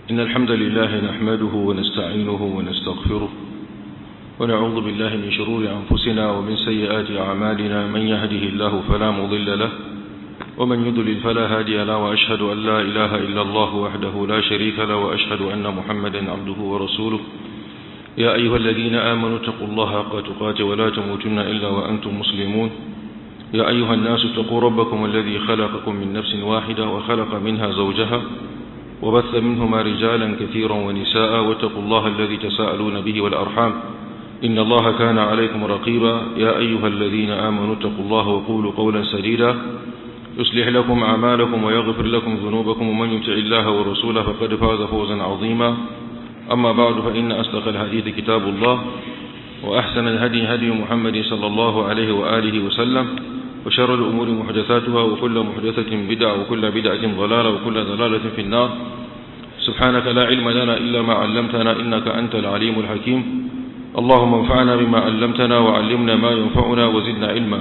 إن الحمد لله نحمده ونستعينه ونستغفره ونعوذ بالله من شرور أنفسنا ومن سيئات أعمالنا من يهده الله فلا مضل له ومن يضلل فلا هادي له وأشهد أن لا إله إلا الله وحده لا شريك له وأشهد أن محمدا عبده ورسوله يا أيها الذين آمنوا اتقوا الله حق تقاته ولا تموتن إلا وأنتم مسلمون يا أيها الناس اتقوا ربكم الذي خلقكم من نفس واحدة وخلق منها زوجها وبث منهما رجالا كثيرا ونساء واتقوا الله الذي تساءلون به والأرحام إن الله كان عليكم رقيبا يا أيها الذين آمنوا اتقوا الله وقولوا قولا سديدا يصلح لكم أعمالكم ويغفر لكم ذنوبكم ومن يطع الله ورسوله فقد فاز فوزا عظيما أما بعد فإن أصدق الحديث كتاب الله وأحسن الهدي هدي محمد صلى الله عليه وآله وسلم وشر الأمور محدثاتها وكل محدثة بدعة وكل بدعة ضلالة وكل ضلالة في النار سبحانك لا علم لنا إلا ما علمتنا إنك أنت العليم الحكيم اللهم انفعنا بما علمتنا وعلمنا ما ينفعنا وزدنا علما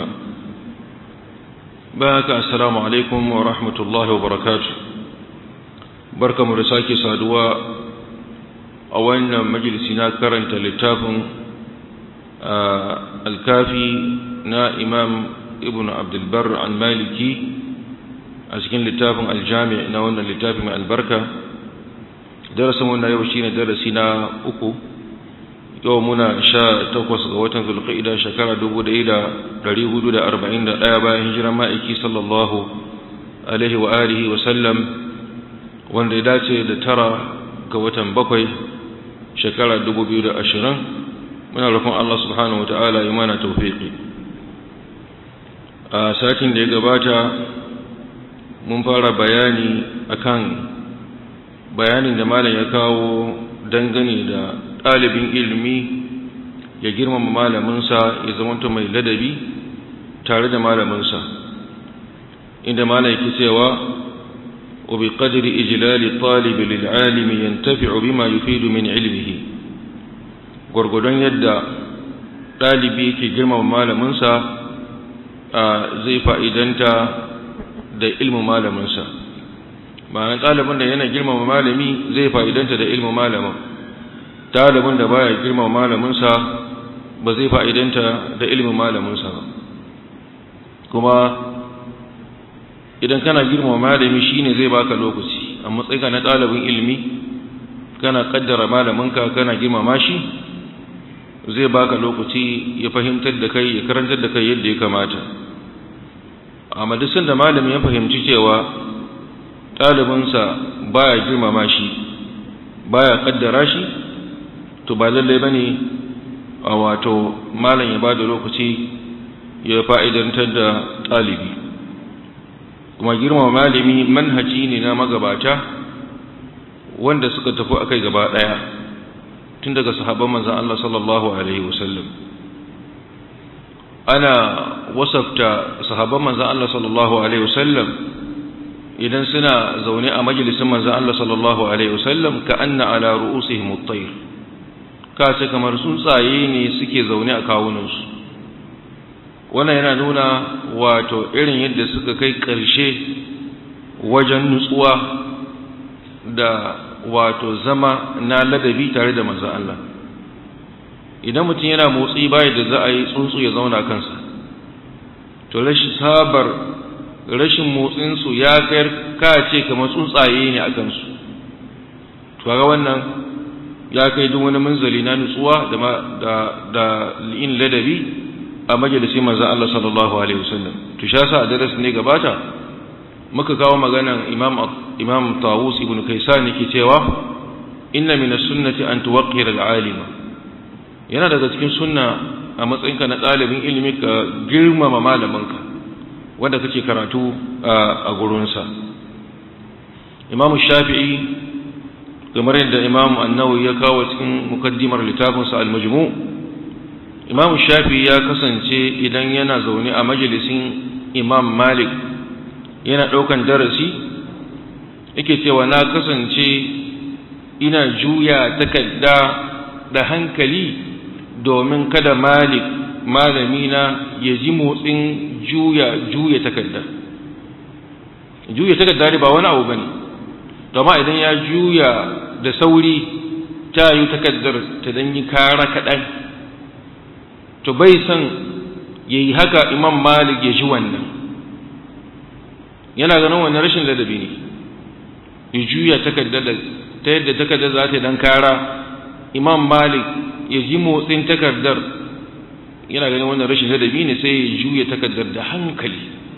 بارك السلام عليكم ورحمة الله وبركاته بركة مرساكي سادوا أولنا مجلسنا كرنت للتافن آه الكافي نا إمام ibn abdulbar al-maliki a cikin littafin aljami na wannan littafi mai albarka darasin wannan yau shine darasi na uku yau muna sha takwas ga watan zulqa'ida shekara dubu ɗaya da ɗari hudu da arba'in da ɗaya bayan hijiran ma'aiki sallallahu alaihi wa alihi wa sallam wanda ya dace da tara ga watan bakwai shekara dubu biyu da ashirin muna roƙon Allah subhanahu wa ta'ala ya mana tawfiqi a satin da ya gabata mun fara bayani akan bayanin da malam ya kawo dangane da ɗalibin ilimi ya girmama malaminsa ya zamanta mai ladabi tare da malaminsa inda malam yake cewa wa bi qadri ijlali talib lil alim yantafi'u bima yufidu min ilmihi gurgudon yadda ɗalibi yake girmama malaminsa zai fa'idanta da ilmin malaminsa ma'anar ɗalibin da yana girmama malami zai fa'idanta da ilmin malamin ɗalibin da baya girmama malaminsa ba zai fa'idanta da ilmin malaminsa ba kuma idan kana girmama malami shine zai baka lokaci a matsayinka na ɗalibin ilmi kana kaddara malaminka kana girmama shi zai baka lokaci ya fahimtar da kai ya karantar da kai yadda ya kamata amma duk sanda malami ya fahimci cewa ɗalibinsa baya girmama shi baya kaddara shi to ba lallai bane a wato malam ya bada lokaci ya fa'idantar da ɗalibi kuma girmama malami manhaji ne na magabata wanda suka tafi akai gaba ɗaya tun daga sahabban manzan Allah sallallahu alaihi wasallam ana wasafta sahabban manzan Allah sallallahu alaihi wasallam idan suna zaune a majalisin manzan Allah sallallahu alaihi wasallam ka anna ala ru'usihim at-tayr ka ce kamar tsuntsaye ne suke zaune a kawunansu wannan yana nuna wato irin yadda suka kai ƙarshe wajen nutsuwa da wato zama na ladabi tare da manzan Allah idan mutum yana motsi baya da za a yi tsuntsu ya zauna kansa to rashin sabar rashin motsinsu ya kayar kace kamar tsuntsaye ne a kansu to ga wannan ya kai duk wani munzali na nutsuwa da da da in ladabi a majalisin manzon Allah sallallahu alaihi wasallam to sha sa a darasin ne gabata muka kawo maganan imam imam Tawus ibn Kaysan yake cewa inna min as-sunnati an tuwaqqira al-alima yana daga cikin sunna a matsayinka na ɗalibin ilimi ka girmama malaminka wanda kake karatu a gurinsa imam shafi'i kamar yadda imam annawi ya kawo cikin mukaddimar littafinsa al-majmu imam shafi'i ya kasance idan yana zaune a majalisin imam malik yana ɗaukan darasi yake cewa na kasance ina juya takarda da hankali domin kada malik malamina ya ji motsin juya juya takarda juya takarda ba wani abu bane to amma idan ya juya da sauri ta yi takaddar ta dan yi kara kaɗan to bai son ya yi haka imam malik ya ji wannan yana ganin wannan rashin ladabi ne ya juya takaddar ta yadda takaddar za ta dan kara imam malik ya ji motsin takardar yana ganin wannan rashin ladabi ne sai ya juya takardar da hankali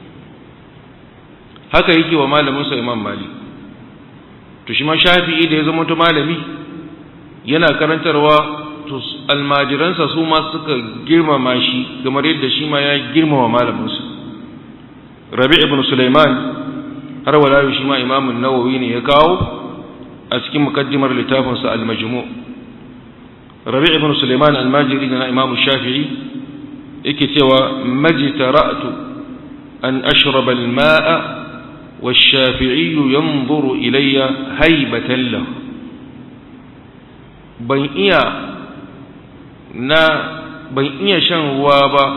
haka yake wa malaminsa imam malik to shi ma shafi'i da ya zama to malami yana karantarwa to almajiransa su ma suka girmama shi kamar yadda shi ma ya girmama malaminsa rabi ibn sulaiman har wala shi ma imamun nawawi ne ya kawo a cikin mukaddimar littafinsa al-majmu rabi ibn sulaiman al-majiri na imamu shafi'i yake cewa majtara'tu an ashraba al-ma'a والشافعي ينظر إلي هيبة له ban iya na ban iya shan ruwa ba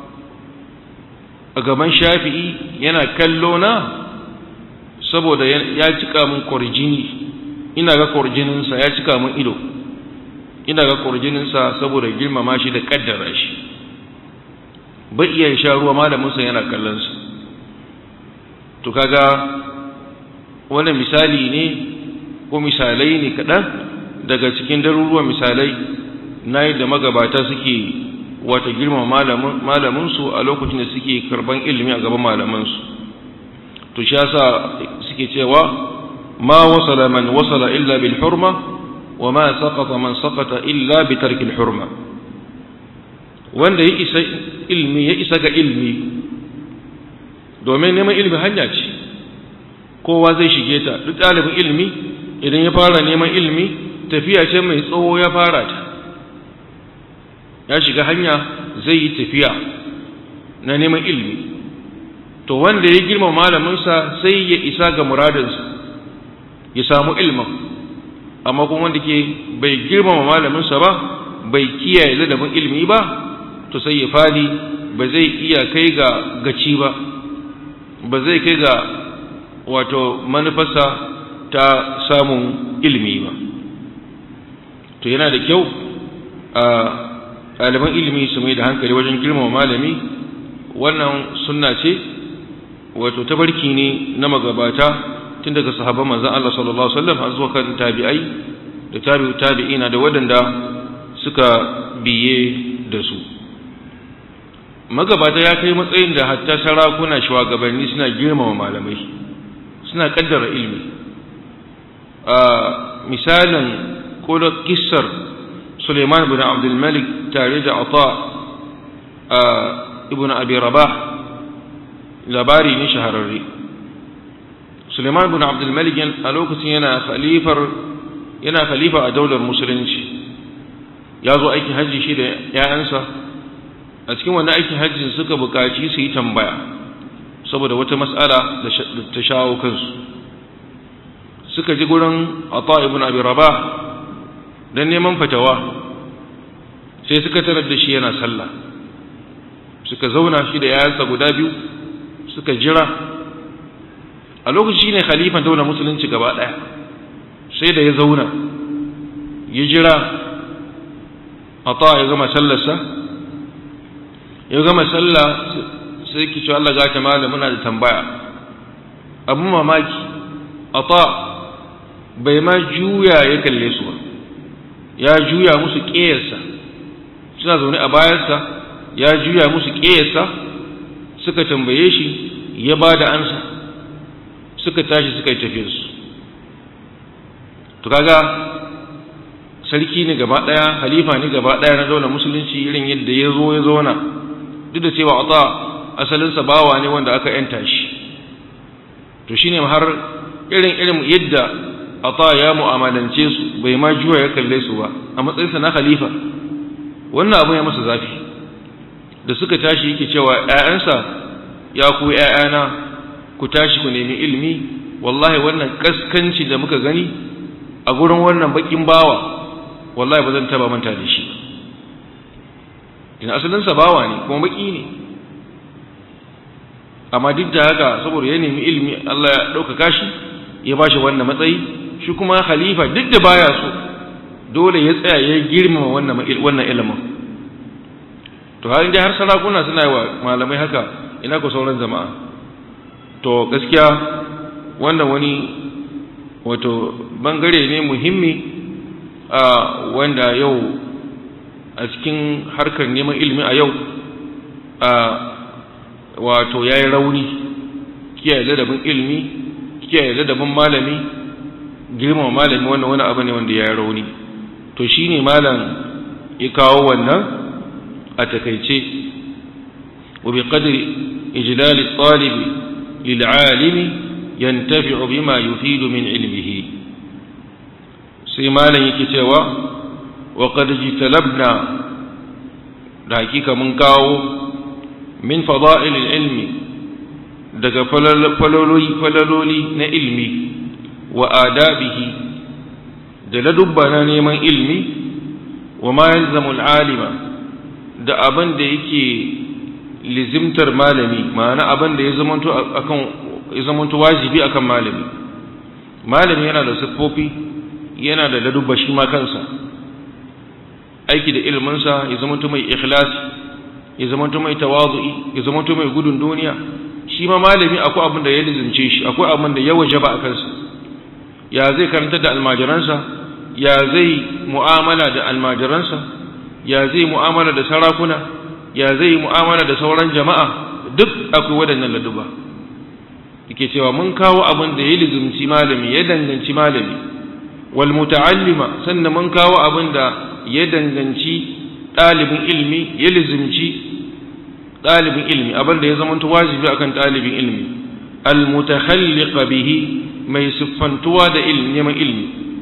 a gaban shafi'i yana kallo na saboda ya cika min kwarjini ina ga kwarjininsa ya cika min ido ina ga kwarjininsa saboda girmama shi da kaddara shi bai iya sha ruwa malaminsa yana kallonsa to kaga wannan misali ne ko misalai ne kaɗan daga cikin daruruwan misalai na yadda magabata suke wata girma malaminsu a lokacin da suke karban ilimi a gaban malamansu to shi yasa suke cewa ma wasala man wasala illa bil hurma wa ma saqata man saqata illa bi tarkil hurma wanda ya isa ilmi ya isa ga ilmi domin neman ilmi hanya ce kowa zai shige ta duk ɗalibin ilmi idan ya fara neman ilmi tafiya ce mai tsawo ya fara ta ya shiga hanya zai yi tafiya na neman ilmi to wanda ya girma malaminsa sai ya isa ga muradinsa ya samu ilmin amma kuma wanda ke bai girmama malaminsa ba bai kiyaye ladabin ilmi ba to sai ya fadi ba zai iya kai ga gaci ba ba zai kai ga wato manufarsa ta samun ilimi ba to yana da kyau a ɗaliban ilimi su mai da hankali wajen girmama malami wannan sunna ce wato tabarki ne na magabata tun daga sahabban manzon Allah sallallahu alaihi wasallam har zuwa kan tabi'ai da tabi'u tabi'ina da waɗanda suka biye da su magabata ya kai matsayin da hatta sarakuna shugabanni suna girmama malamai suna kaddara ilimi a misalin ko da kissar Suleiman bin Abdul Malik tare da Ata ibn Abi Rabah labari ne shahararre Suleiman bin Abdul Malik a lokacin yana khalifar yana khalifa a daular musulunci ya zo aikin hajji shi da ‘ya'yansa a cikin wannan aikin hajji suka buƙaci su yi tambaya saboda wata matsala da ta shawo kansu suka ji gurin ata ibn abi rabah don neman fatawa sai suka tarar da shi yana sallah suka zauna shi da ‘ya'yansa guda biyu suka jira a lokaci ne khalifan daular musulunci gaba ɗaya sai da ya zauna ya jira ata ya gama sallarsa ya gama sallah sai ki ce Allah gata malam muna da tambaya abun mamaki ata bai ma juya ya kalle su ba ya juya musu ƙeyarsa suna zaune a bayansa ya juya musu ƙeyarsa suka tambaye shi ya ba da ansa suka tashi suka yi tafiyarsu to kaga sarki ne gaba daya halifa ne gaba daya na daular musulunci irin yadda ya zo ya zauna duk da cewa ata asalinsa bawa ne wanda aka yanta shi to shine har irin irin yadda ata ya mu'amalance su bai ma juya ya kalle su ba a matsayinsa na khalifa wannan abu ya masa zafi da suka tashi yake cewa ƴaƴansa ya ku ƴaƴana ku tashi ku nemi ilimi wallahi wannan kaskanci da muka gani a gurin wannan bakin bawa wallahi ba zan taba manta da shi ina asalinsa bawa ne kuma baki ne amma duk da haka saboda ya nemi ilimi Allah ya ɗaukaka shi ya ba shi wannan matsayi shi kuma khalifa duk da baya so dole ya tsaya ya girmama wannan wannan ilimin to har inda har sarakuna suna yi wa malamai haka ina ku sauran jama'a to gaskiya wannan wani wato bangare ne muhimmi a wanda yau a cikin harkar neman ilimi a yau a wato ya yi rauni kiyaye ladabin ilimi kiyaye ladabin malami girmama malami wannan wani abu ne wanda ya yi rauni to shi ne malam ya kawo wannan a takaice wa bi qadri ijlal at-talib lil alimi yantafi'u bima yufidu min ilmihi sai malam yake cewa wa qad jitalabna da hakika mun kawo min fada'il ilmi daga falaloli na ilmi wa adabihi da ladubba na neman ilmi wa ma yalzamu alima da abin da yake lizimtar malami ma'ana abin da ya zamanto akan ya zamanto wajibi akan malami malami yana da siffofi yana da ladubba shi ma kansa aiki da ilminsa ya zamanto mai ikhlasi ya zamanto mai tawazu'i ya zamanto mai gudun duniya shi ma malami akwai abin da ya lizimce shi akwai abin da ya wajaba a kansa ya zai karanta da almajiransa ya zai mu'amala da almajiransa ya zai mu'amala da sarakuna ya zai mu'amala da sauran jama'a duk akwai waɗannan laduba yake cewa mun kawo abin da ya lizimci malami ya danganci malami wal muta'allima sannan mun kawo abin da ya danganci ɗalibin ilmi ya lizimci ɗalibin ilmi abin da ya zama wajibi akan ɗalibin ilmi al-mutakhalliqa bihi mai siffantuwa da ilmi neman ilmi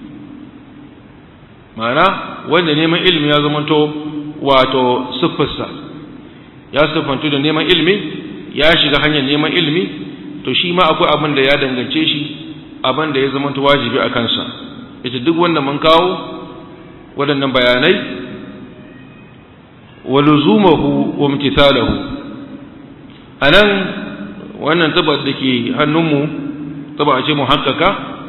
ma'ana wanda neman ilmi ya zama to wato siffarsa ya siffantu da neman ilmi ya shiga hanyar neman ilmi to shi ma akwai abin da ya dangance shi abin da ya zama wajibi a kansa ita duk wanda mun kawo waɗannan bayanai wa luzumahu wa imtithalahu anan wannan tabar da ke hannunmu taba a ce muhakkaka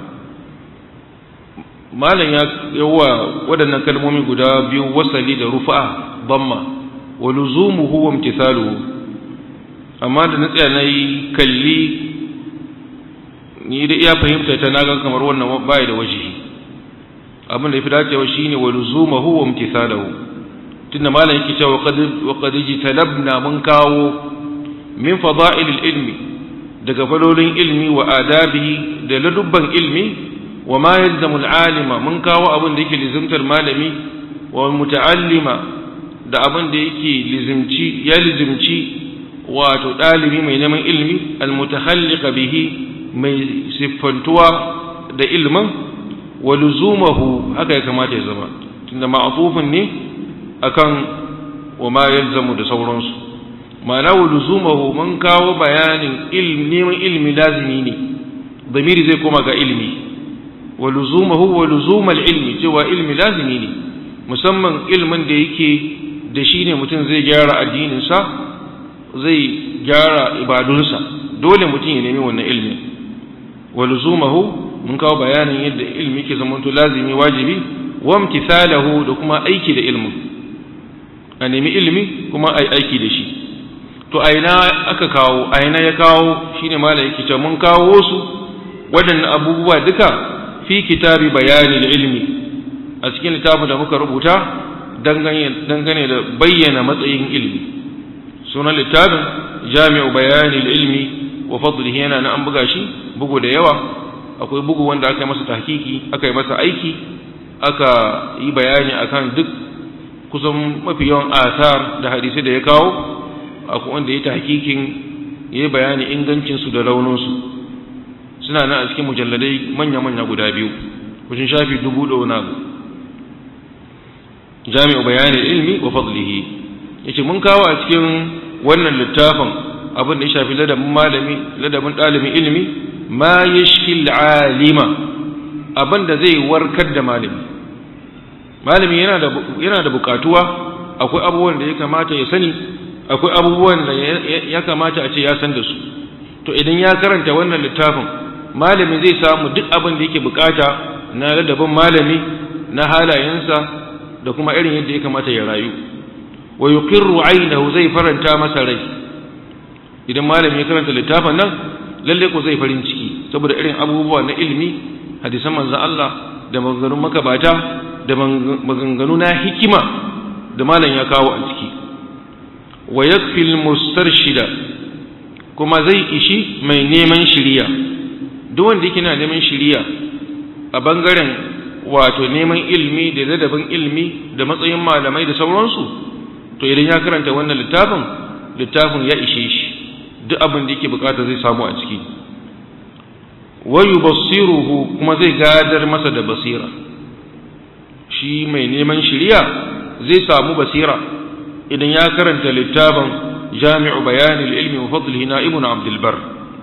malam ya yawa waɗannan kalmomi guda biyu wasali da rufa damma wa luzumuhu wa imtithaluhu amma da na tsaya na yi kalli ni da iya fahimta ta naga kamar wannan bai da wajihi abin da ya fi dacewa shine wa luzumahu wa imtithaluhu tunda malam yake cewa wa qad jitalabna mun kawo min fada'il ilmi daga falolin ilmi wa adabihi da ladubban ilmi wa ma yalzamu alima mun kawo abin da yake lizimtar malami wa muta'allima da abin da yake lizimci ya lizimci wato dalibi mai neman ilmi almutakhalliqa bihi mai siffantuwa da ilmin wa luzumahu haka ya kamata ya zama tunda ma'tufun ne akan wa ma yalzamu da sauransu ma'ana wa luzumahu mun kawo bayanin neman ilmi lazimi ne damiri zai koma ga ilmi wa luzumahu wa luzumal ilmi cewa ilmi lazimi ne musamman ilmin da yake da shi ne mutum zai gyara addininsa zai gyara ibadunsa dole mutum ya nemi wannan ilmi wa luzumahu mun kawo bayanin yadda ilmi ke zamanto lazimi wajibi wa imtithalahu da kuma aiki da ilmin a nemi ilmi kuma ai aiki da shi to aina aka kawo aina ya kawo shine malai yake cewa mun kawo su waɗannan abubuwa duka fi kitabi bayanil ilmi a cikin littafin da muka rubuta dangane da bayyana matsayin ilmi sunan littafin jami'u bayanil ilmi wa fadlihi yana na an buga shi bugu da yawa akwai bugu wanda aka yi masa tahkiki aka yi masa aiki aka yi bayani akan duk kusan mafi yawan asar da hadisai da ya kawo akwai wanda ya tahkikin ya yi bayani ingancinsu da rauninsu suna nan a cikin mujalladai manya-manya guda biyu kusan shafi dubu da wani abu jami'u bayanin ilmi wa fadlihi ya ce mun kawo a cikin wannan littafin abin da ya shafi ladabin malami ladabin ɗalibin ilmi ma ya shil alima abin da zai warkar da malami malami yana da bukatuwa akwai abubuwan da ya kamata ya sani akwai abubuwan da ya kamata a ce ya san da su to idan ya karanta wannan littafin malami zai samu duk abin da yake bukata na ladabin malami na halayensa da kuma irin yadda ya kamata ya rayu wa yuqirru aynahu zai faranta masa rai idan malami ya karanta littafin nan lalle ko zai farin ciki saboda irin abubuwa na ilimi hadisan manzon Allah da maganganun makabata da maganganu na hikima da malam ya kawo a ciki wa yakfi mustarshida kuma zai ishi mai neman shiriya duk wanda yake na neman shiriya a bangaren wato neman ilimi da ladabin ilimi da matsayin malamai da sauransu to idan ya karanta wannan littafin littafin ya ishe shi duk abin da yake bukata zai samu a ciki wa yubassiruhu kuma zai gadar masa da basira shi mai neman shiriya zai samu basira idan ya karanta littafin jami'u bayanin ilmi wa fadlihi na ibn abdul bar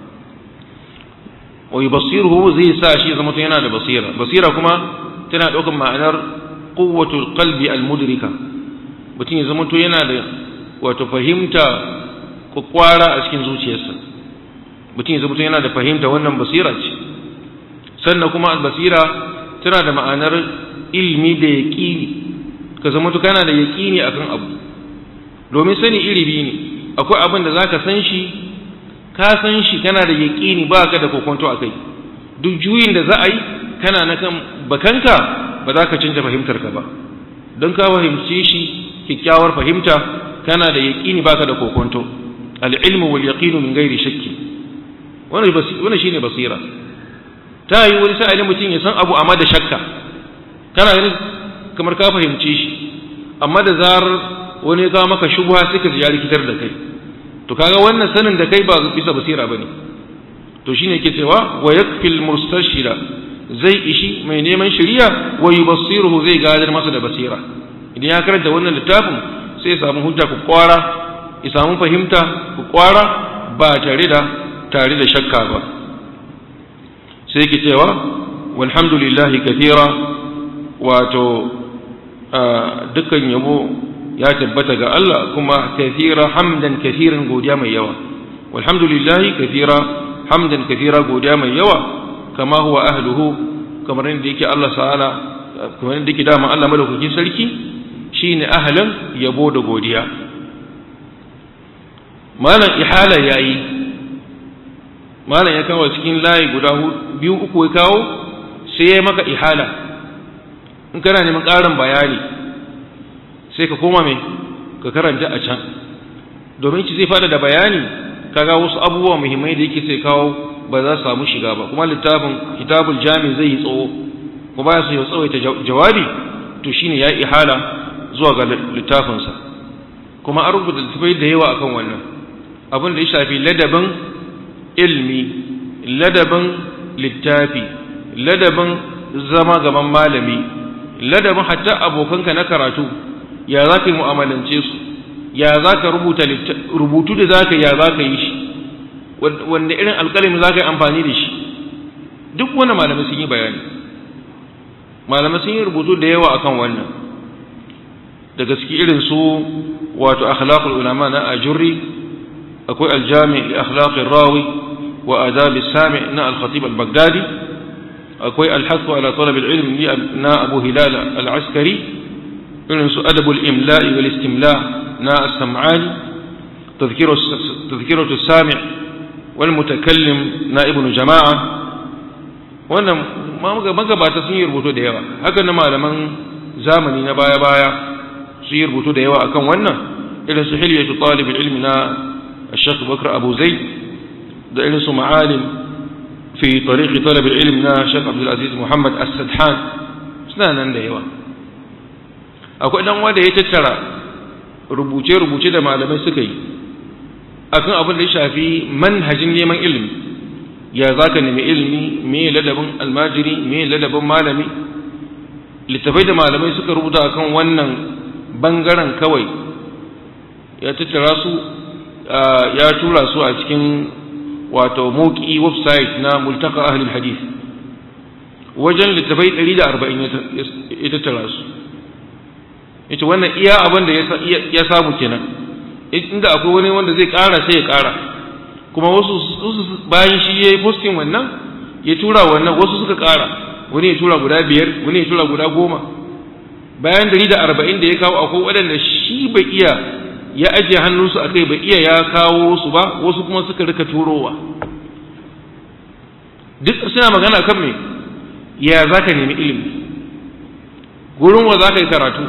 wa yubassiruhu zai sa shi zama yana da basira basira kuma tana ɗaukar ma'anar quwwatul qalbi al-mudrika mutum ya zama to yana da wato fahimta kwakwara a cikin zuciyarsa mutum ya zama to yana da fahimta wannan basira ce sannan kuma basira tana da ma'anar ilmi da yaqini ka zama to kana da yaqini akan abu domin sani iri biyu ne akwai abin da zaka san shi ka san shi kana da yaqini ba ka da kokonto akai duk juyin da za a yi kana na kan bakanka ba za ka canja fahimtarka ba don ka fahimci shi kyakkyawar fahimta kana da yaƙini baka da kokonto al-ilmu wal yaqinu min ghairi shakki wannan wannan shine basira ta yi wani sa'ilin mutum ya san abu amma da shakka kana ganin kamar ka fahimci shi amma da zarar wani ya kawo maka shubha sai ka ji ya rikitar da kai to kaga wannan sanin da kai ba bisa basira bane to shine yake cewa wa yakfil mustashira zai ishi mai neman shiriya wa yubassiruhu zai gadar masa da basira idan ya karanta wannan littafin sai ya samu hujja ku kwara ya samu fahimta ku kwara ba tare da tare da shakka ba sai yake cewa walhamdulillahi kathira wato dukkan yabo ya tabbata ga Allah kuma kathira hamdan kathiran godiya mai yawa walhamdulillahi kathira hamdan kathira godiya mai yawa kama huwa ahluhu kamar yadda yake Allah ta'ala kamar yadda yake dama Allah madaukakin sarki shine ahlan yabo da godiya malam ihala yayi malam ya kawo cikin layi guda biyu uku ya kawo sai ya maka ihala in kana neman ƙarin bayani sai ka koma mai ka karanta a can domin ci zai fada da bayani kaga wasu abubuwa muhimmai da yake sai kawo ba za su samu shiga ba kuma littafin kitabul jami zai yi tsawo ko ba su yi tsawaita jawabi to shine ya ihala zuwa ga littafinsa kuma an rubuta littafai da yawa akan wannan abin da ya shafi ladabin ilmi ladabin littafi ladabin zama gaban malami ladabin hatta abokanka na karatu ya za ka yi mu'amalance su ya za ka rubuta rubutu da za ka ya za ka yi shi wanda irin alƙalami za ka yi amfani da shi duk wani malamai sun yi bayani malamai sun yi rubutu da yawa akan wannan daga ciki irin su wato akhlaqul ulama na ajurri akwai aljami li akhlaqir rawi wa adab sami na al-khatib al-baghdadi akwai al-hath ala talab al-ilm na abu hilal al-askari irin su adab al-imla' wal istimla' na as-sam'ani تذكرة السامع والمتكلم نائب جماعة wannan magabata sun yi rubutu da yawa haka na malaman zamani na baya-baya sun yi rubutu da yawa akan wannan irin su hilyatu talib ilmi na Sheikh Bakr Abu Zaid da irin su ma'alim fi tariqi talab ilmi na Sheikh Abdul Aziz Muhammad As-Sadhan suna nan da yawa akwai dan wanda ya tattara rubuce-rubuce da malamai suka yi akan abin da ya shafi manhajin neman ilimi ya za ka nemi ilimi me ladabin almajiri me ladabin malami littafai da malamai suka rubuta akan wannan bangaren kawai ya tattara su ya tura su a cikin wato moki website na multaka ahlul hadith wajen littafai 140 ya tattara su ita wannan iya abin da ya samu kenan inda akwai wani wanda zai kara sai ya kara kuma wasu bayan shi ya yi posting wannan ya tura wannan wasu suka kara wani ya tura guda biyar wani ya tura guda goma bayan dari da arba'in da ya kawo akwai waɗanda shi bai iya ya ajiye hannunsu a kai bai iya ya kawo su ba wasu kuma suka rika turowa duk suna magana kan me ya za ka nemi ilimi gurin wa za ka yi karatu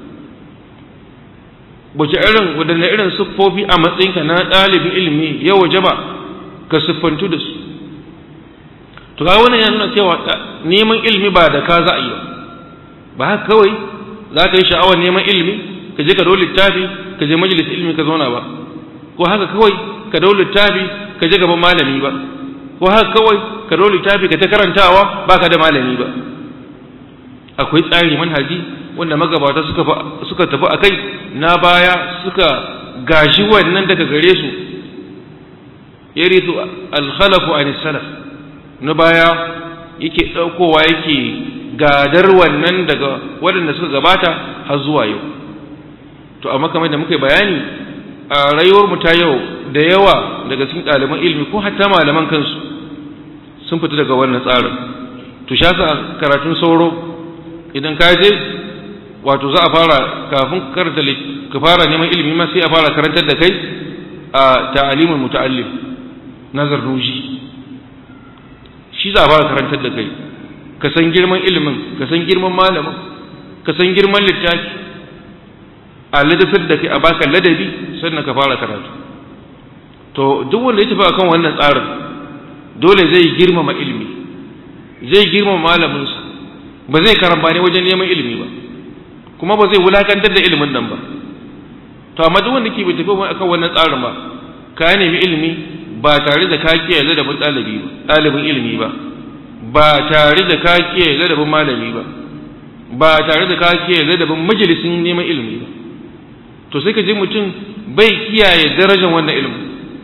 wace irin waɗanne irin siffofi a matsayinka na ɗalibin ilimi ya waje ba ka siffantu da su to ga wannan ya nuna cewa neman ilimi ba da ka za a yi ba ba haka kawai za ka yi sha'awar neman ilimi ka je ka dau littafi ka je majalis ilimi ka zauna ba ko haka kawai ka dau littafi ka je gaban malami ba ko haka kawai ka dau littafi ka ta karantawa ba ka da malami ba akwai tsari manhaji wanda magabata suka suka tafi akai na baya suka gashi wannan daga gare su yarithu al-khalafu an salaf na baya yake daukowa yake gadar wannan daga waɗanda suka gabata har zuwa yau to amma kamar da muka bayani a rayuwar mu ta yau da yawa daga cikin ɗaliban ilimi ko hatta malaman kansu sun fita daga wannan tsarin to sha sa karatun sauro idan ka je wato za a fara kafin karanta ka fara neman ilimi ma sai a fara karantar da kai a ta'alimul muta'allim nazar ruji shi za a fara karantar da kai ka san girman ilimin ka san girman malamin ka san girman littafi a ladafar da kai a baka ladabi sannan ka fara karatu to duk wanda ya tafi akan wannan tsarin dole zai girmama ilimi zai girmama malaminsa ba zai karambani wajen neman ilimi ba kuma ba zai wulakantar da ilimin nan ba to amma duk wanda ke bai tafi akan wannan tsarin ba ka nemi ilimi ba tare da ka kiyaye ladabin ɗalibi ba ɗalibin ilimi ba ba tare da ka kiyaye ladabin malami ba ba tare da ka kiyaye ladabin majalisin neman ilimi ba to sai ka ji mutum bai kiyaye darajar wannan ilimin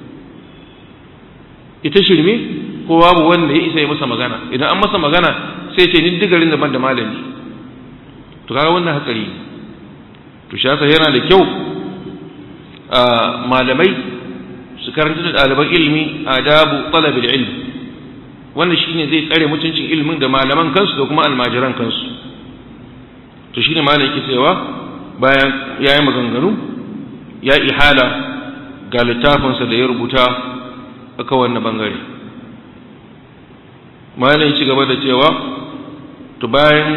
ita shirme ko babu wanda ya isa ya masa magana idan an masa magana sai ce ni digarin daban da malami to kaga wannan hatsari to shi yasa yana da kyau malamai su karanta da ɗaliban ilimi adabu talabil ilmi wannan shine zai tsare mutuncin ilimin da malaman kansu da kuma almajiran kansu to shine malam yake cewa bayan yayi maganganu ya ihala ga littafinsa da ya rubuta aka wannan bangare malam ya ci gaba da cewa to bayan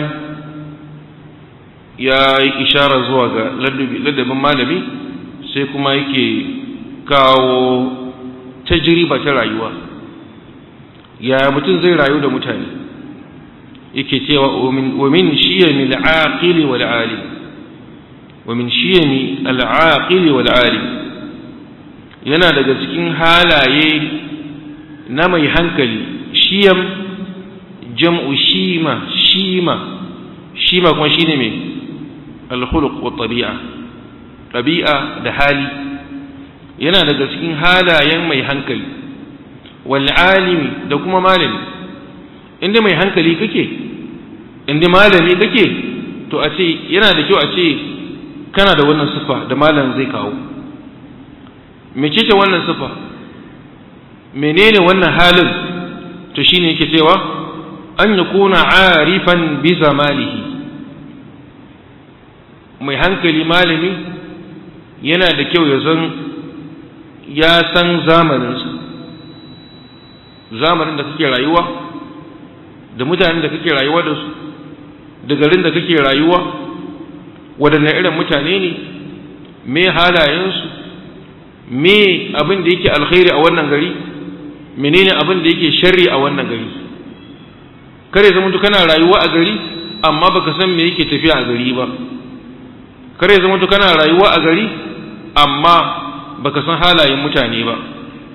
ya yi ishara zuwa ga ladabin malami sai kuma yake kawo tajriba ta rayuwa ya mutum zai rayu da mutane yake cewa wa min shiyami al-aqili wal alim wa min shiyami al-aqili wal alim yana daga cikin halaye na mai hankali shiyam jam'u shima shima shima kuma shine mai al-khuluq wa tabi'a tabi'a da hali yana daga cikin halayen mai hankali wal alimi da kuma malami inda mai hankali kake inda malami kake to a ce yana da kyau a ce kana da wannan sifa da malam zai kawo mecece wannan sifa menene wannan halin to shine yake cewa an yakuna arifan bi zamanihi mai hankali malami yana da kyau ya san ya san zamaninsa zamanin da kake rayuwa da mutanen da kake rayuwa da su da garin da kake rayuwa waɗanne irin mutane ne me halayensu me abin da yake alkhairi a wannan gari menene abin da yake sharri a wannan gari kare zama kana rayuwa a gari amma baka san me yake tafiya a gari ba kare zama kana rayuwa a gari amma baka san halayen mutane ba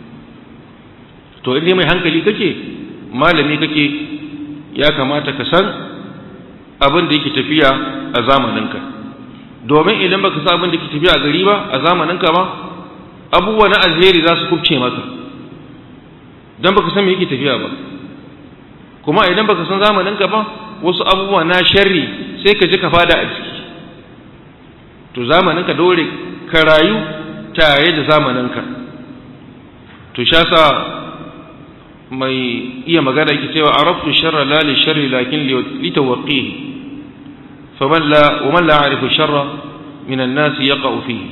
to inda mai hankali kake malami kake ya kamata ka san abin da yake tafiya a zamaninka domin idan baka san abin da yake tafiya a gari ba a zamaninka ba abubuwa na alheri za su kubce maka don baka san me yake tafiya ba kuma idan baka san zamaninka ba wasu abubuwa na sharri sai ka ji ka fada a ciki to zamaninka dole ka rayu tare da zamaninka to sha sa mai iya magana yake cewa araftu sharra la li sharri lakin li tawqihi faman la wa man la ya'rifu sharra min an-nas yaqa'u fihi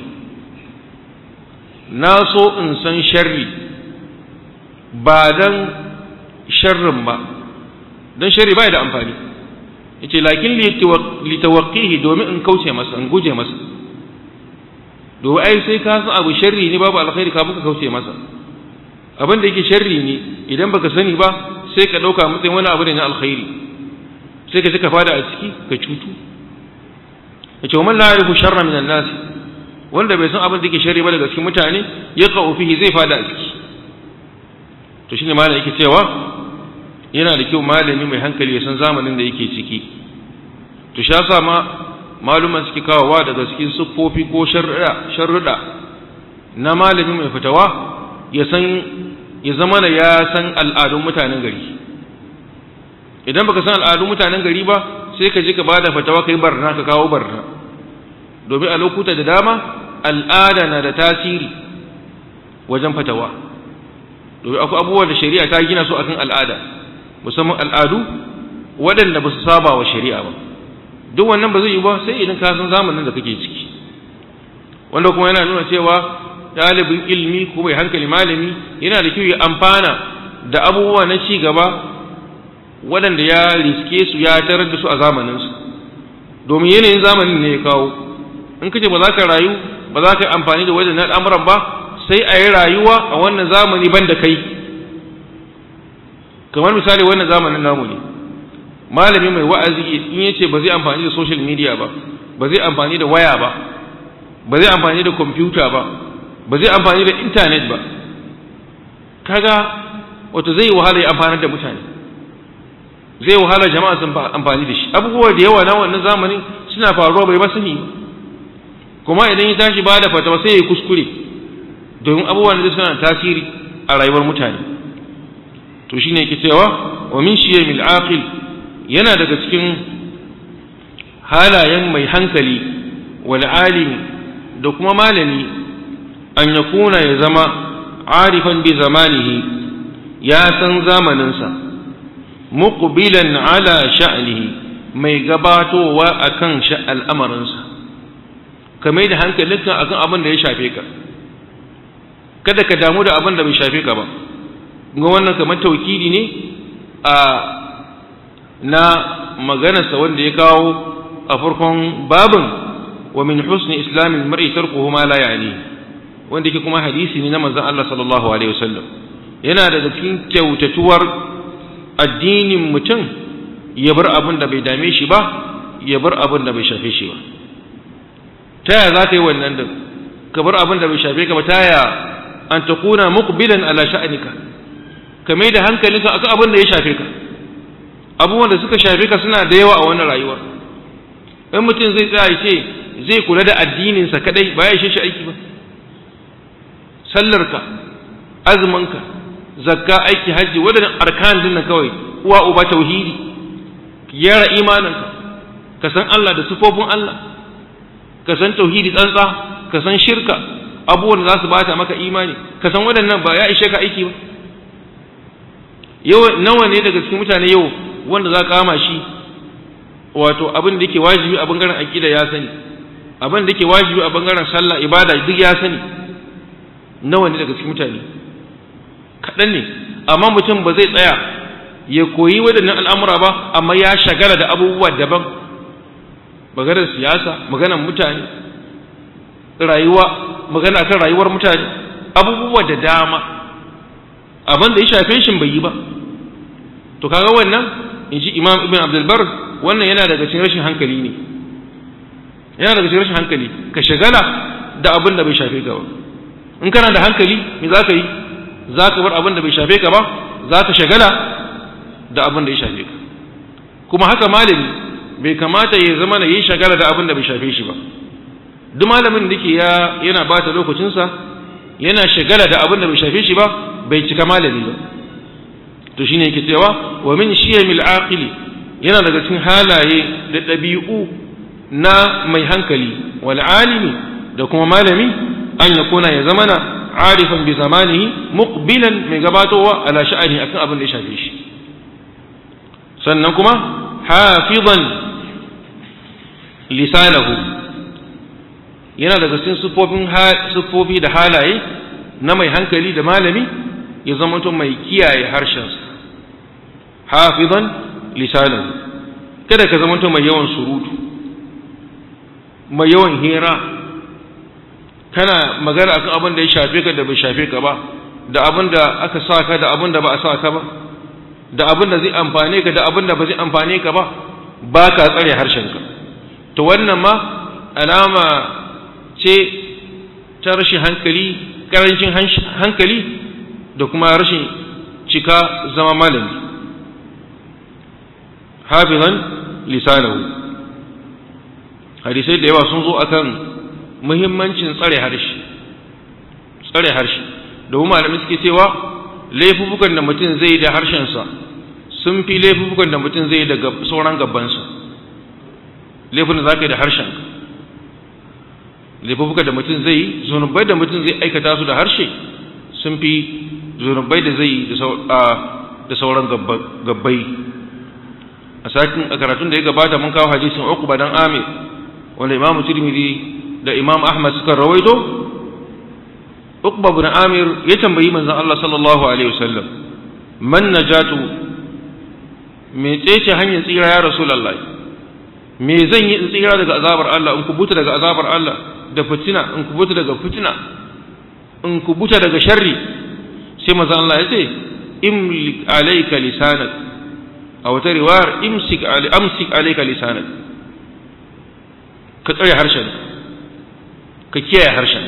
na so in san sharri ba dan sharrin ba dan sharri bai da amfani yace lakin li tawqihi domin in kauce masa in guje masa domin ai sai ka san abu sharri ne babu alkhairi ka buka kauce masa abin da yake sharri ne idan baka sani ba sai ka dauka matsayin wani abu ne na alkhairi sai ka ka fada a ciki ka cutu yace man la yarifu sharra min an-nas wanda bai san abin da yake sharri ba daga cikin mutane ya qa'u fihi zai fada a ciki to shine malam yake cewa yana da kyau malami mai hankali ya san zamanin da yake ciki to sha sa ma maluman suke kawowa daga cikin siffofi ko sharruɗa na malami mai fitawa ya san ya zama da ya san al'adun mutanen gari idan baka san al'adun mutanen gari ba sai ka je ka bada fatawa kai barna ka kawo barna domin a lokuta da dama al'ada na da tasiri wajen fatawa domin akwai abubuwan da shari'a ta gina su akan al'ada musamman al'adu waɗanda ba su saba wa shari'a ba duk wannan ba zai yi ba sai idan ka san zamanin da kake ciki wanda kuma yana nuna cewa ɗalibin ilmi ko mai hankali malami yana da kyau ya amfana da abubuwa na ci gaba waɗanda ya riske su ya tarar da su a zamaninsu domin yanayin zamanin ne ya kawo in kace ba za ka rayu ba za ka yi amfani da wajen al'amuran ba sai a yi rayuwa a wannan zamani ban da kai kamar misali wannan zamanin namu ne malami mai wa'azi in yace ba zai amfani da social media ba ba zai amfani da waya ba ba zai amfani da computer ba ba zai amfani da internet ba kaga wato zai wahala ya amfani da mutane zai wahala jama'a sun amfani da shi abubuwa da yawa na wannan zamanin suna faruwa bai ba sani kuma idan ya tashi ba da fatawa sai ya kuskure domin abubuwan da suna tasiri a rayuwar mutane to shine yake cewa wa min shiyamil aqil yana daga cikin halayen mai hankali wal alimi da kuma malami an yakuna ya zama arifan bi zamanihi ya san zamaninsa muqbilan ala sha'nihi mai gabatowa akan al'amarinsa ka mai da hankalinka akan abin da ya shafe ka kada ka damu da abin da bai shafe ka ba ga wannan kamar taukidi ne a na maganarsa wanda ya kawo a farkon babin wa min husni islamin mar'i tarkuhu ma la ya'ni wanda yake kuma hadisi ne na manzon Allah sallallahu alaihi wasallam yana daga cikin kyautatuwar addinin mutum ya bar abin da bai dame shi ba ya bar abin da bai shafe shi ba ta yaya za ka yi wannan din ka bar abin da bai shafe ka ba ta yaya an takuna muqbilan ala sha'nika ka mai da hankalinka akan abin da ya shafe ka abubuwan da suka shafe ka suna da yawa a wannan rayuwa in mutum zai tsaya ce zai kula da addininsa kadai ba ya ishe shi aiki ba sallarka azuminka zakka aiki hajji wadannan arkan dinnan kawai uwa uba tauhidi gyara imaninka ka san Allah da sifofin Allah ka san tauhidi tsantsa ka san shirka abubuwan da za su bata maka imani ka san waɗannan ba ya ishe ka aiki ba yau nawa ne daga cikin mutane yau wanda za ka kama shi wato abin da yake wajibi a bangaren aqida ya sani abin da yake wajibi a bangaren sallah ibada duk ya sani nawa ne daga cikin mutane kaɗan ne amma mutum ba zai tsaya ya koyi waɗannan al'amura ba amma ya shagala da abubuwa daban maganar siyasa maganar mutane rayuwa magana kan rayuwar mutane abubuwa da dama abin da ya shafe shi bai yi ba to kaga wannan in ji imam ibn abdulbar wannan yana daga cikin rashin hankali ne yana daga cikin rashin hankali ka shagala da abin da bai shafe ka ba in kana da hankali me za ka yi za ka bar abin da bai shafe ka ba za ka shagala da abin da ya shafe ka kuma haka malami bai kamata ya zama na yi shagala da abin da bai shafe shi ba duk malamin da ke yana bata lokacinsa yana shagala da abin da bai shafe shi ba bai cika malami ba to shine yake cewa wa min shiyamil aqili yana daga cikin halaye da ɗabi'u na mai hankali wal alimi da kuma malami an ya kuna ya zamana arifan bi zamanihi muqbilan mai gabatowa ala sha'ani akan abin da ya shafe shi sannan kuma hafizan lisanahu yana daga cikin sufofin sufofi da halaye na mai hankali da malami ya zama mai kiyaye harshensa hafizan lisanahu kada ka zama mai yawan surutu mai yawan hira kana magana akan abin da ya shafe ka da bai shafe ka ba da abin da aka sa ka da abin da ba a sa ka ba da abin da zai amfane ka da abin da ba zai amfane ka ba ba ka tsare harshenka to wannan ma alama ce ta rashin hankali karancin hankali da kuma rashin cika zama malami hafizan lisanahu hadisai da yawa sun zo akan muhimmancin tsare harshe tsare harshe domin malamai suke cewa laifukan da mutum zai da harshensa sun fi laifukan da mutum zai da sauran gabansa laifin da za ka yi da harshen laifukan da mutum zai zunubai da mutum zai aikata su da harshe sun fi zunubai da zai da sauran gabbai a sakin a karatun da ya gabata mun kawo hadisin uku dan amir wanda imamu tirmidhi da imam ahmad suka rawaito uqba ibn amir ya tambayi manzon Allah sallallahu alaihi wasallam man najatu me ce hanyar tsira ya rasulullahi me zan yi in tsira daga azabar Allah in kubuta daga azabar Allah da fitina in kubuta daga fitina in kubuta daga sharri sai manzon Allah ya ce imlik alayka lisanak a wata riwayar imsik amsik alayka lisanak ka tsare harshen ka kiyaye harshen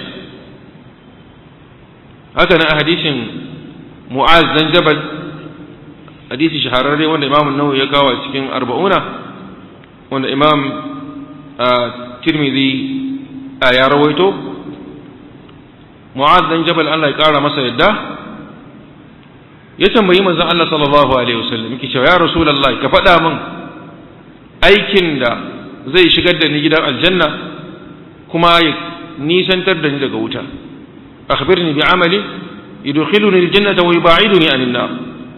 haka nan a hadisin mu'az dan jabal hadisi shahararre wanda imam nawawi ya kawo cikin arba'una wanda imam tirmidhi ya rawaito mu'az dan jabal Allah ya kara masa yadda ya tambayi manzon Allah sallallahu alaihi wasallam yake cewa ya rasulullahi ka faɗa min aikin da zai shigar da ni gidan aljanna kuma ya nisantar da ni daga wuta akhbirni bi amali yudkhiluni aljannata wa yub'iduni anin nar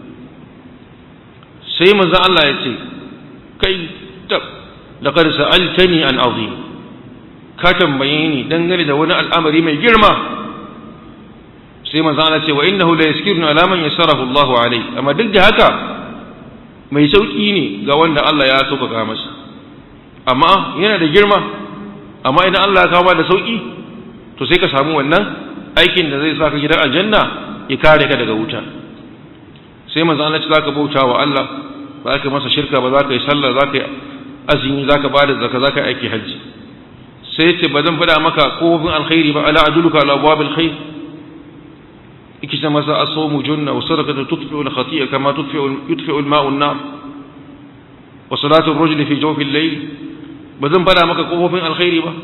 sai manzo Allah ya ce kai tab laqad sa'altani an azim ka tambaye ni dangane da wani al'amari mai girma sai manzo Allah ce wa innahu la yaskirnu ala man yasarahu Allah alai amma duk da haka mai sauki ne ga wanda Allah ya sauƙaƙa masa amma yana da girma amma idan Allah ya kawo da sauki to sai ka samu wannan aikin da zai saka gidan aljanna ya kare ka daga wuta sai manzo Allah ya zaka bauta wa Allah ba ka masa shirka ba za ka yi sallah za ka yi azumi za ka bada zakka za ka yi aiki hajji sai ya ce ba zan faɗa maka kofin alkhairi ba ala aduluka ala abwabil khair ikita masa asomu junna wa sadaqatu tudfi'u al-khati'a kama tudfi'u yudfi'u al-ma'u an-nar wa salatu ar-rajuli fi jawfi al-layl ba zan fada maka kofofin alkhairi ba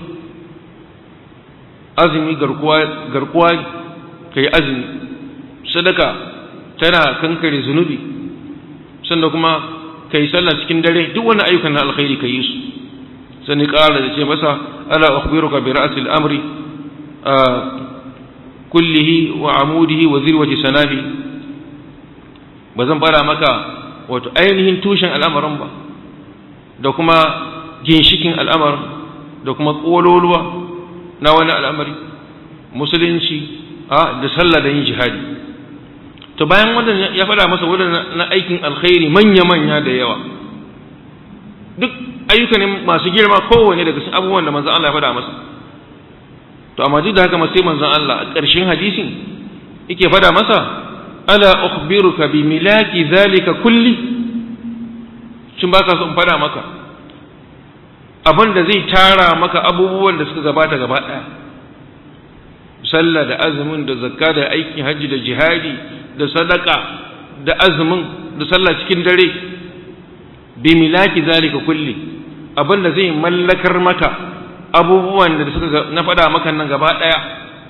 azumi garkuwa garkuwa kai azumi sadaka tana kankare zunubi sannan kuma kai sallah cikin dare duk wani ayyukan na alkhairi kai yi su sani ƙara da ce masa ala akhbiruka bi ra'si al-amri kullihi wa amudihi wa zirwati sanabi ba zan fara maka wato ainihin tushen al'amarin ba da kuma ginshikin al'amarin da kuma ƙololuwa na wani al'amari musulunci a da sallah da yin jihadi to bayan wannan ya faɗa masa waɗanda na aikin alkhairi manya-manya da yawa duk ayyukan masu girma kowane daga cikin abubuwan da manzon Allah ya faɗa masa to amma duk da haka sai manzon Allah a ƙarshen hadisin yake faɗa masa ala ukhbiruka bi milaki zalika kulli shin baka so in faɗa maka abin da zai tara maka abubuwan da suka gabata gaba ɗaya sallah da azumin da zakka da aikin hajji da jihadi da sadaka da azumin da sallah cikin dare bi milaki zalika kulli abin da zai mallakar maka abubuwan da suka na faɗa maka nan gaba ɗaya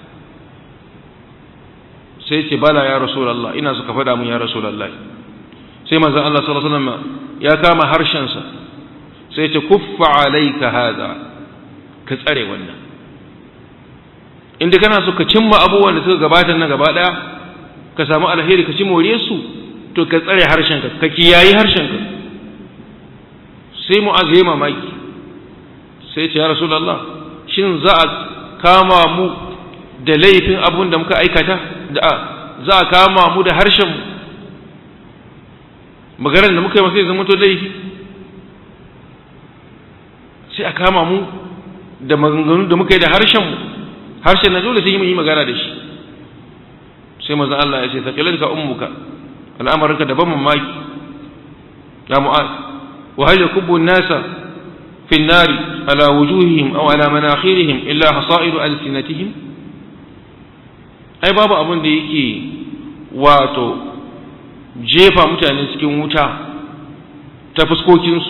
sai ce bala ya rasulullah ina suka faɗa mun ya rasulullah sai manzon Allah sallallahu alaihi wasallam ya kama harshensa sai ce kuffa alayka hada ka tsare wannan inda kana so ka cimma abubuwan da suka gabata na gaba daya ka samu alheri ka ci more su to ka tsare harshenka ka kiyayi harshenka sai mu'az ya mamaki sai ce ya rasulullah shin za a kama mu da laifin abun da muka aikata da za a kama mu da harshen mu maganar da muka yi masa zama to laifi sai a kama mu da maganganu da muka yi da harshen mu harshen na dole sai yi magana da shi sai manzo Allah ya ce taqilanka ummuka al'amarinka da ban mamaki ya mu'az wa hal yakubbu an-nasa fi an-nari ala wujuhihim aw ala manakhirihim illa hasairu alsinatihim ai babu abin da yake wato jefa mutane cikin wuta ta fuskokinsu